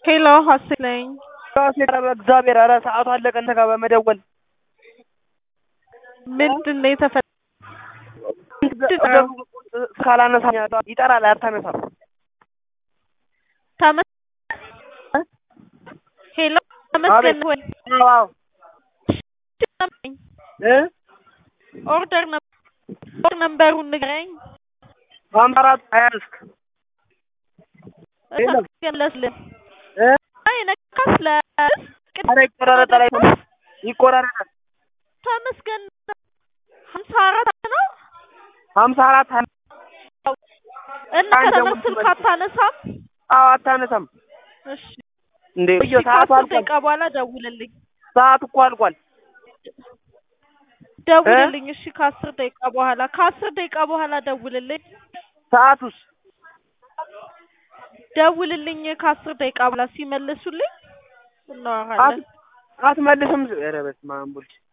ሄሎ ሀሴት ነኝ። በእግዚአብሔር ኧረ ሰዓቱ አለቀ። እንተ ጋር በመደወል ምንድን ነው የተፈ ካላነሳ ይጠራል፣ አታነሳም። ተመ- ሄሎ ተመስገን ወይ አዎ እ ኦርደር ኦርደር ነምበሩን ንገረኝ። ሀምሳ አራት ሀያ አምስት የለም። ተመስገን ለስልህ እ አይ ነካስ ለስ ኧረ ይቆራረጣል፣ አይሰማም፣ ይቆራረጣል። ተመስገን ሀምሳ አራት ነው ሀምሳ አራት ሀያ እና አንድ ከተመስ ደግሞ ስልክ አታነሳም? አዎ አታነሳም እሺ እንዴ? እሺ እዮ ሰዓቱ ከአስር አልቋል። ደቂቃ በኋላ ደውልልኝ ሰዓቱ እኮ አልቋል። ደውልልኝ። እሺ ከአስር ደቂቃ በኋላ ከአስር ደቂቃ በኋላ ደውልልኝ ሰዓቱስ ደውልልኝ ከአስር ደቂቃ በኋላ ሲመልሱልኝ እናወራለን። አትመልስም። ኧረ በስመ አብ ወልድ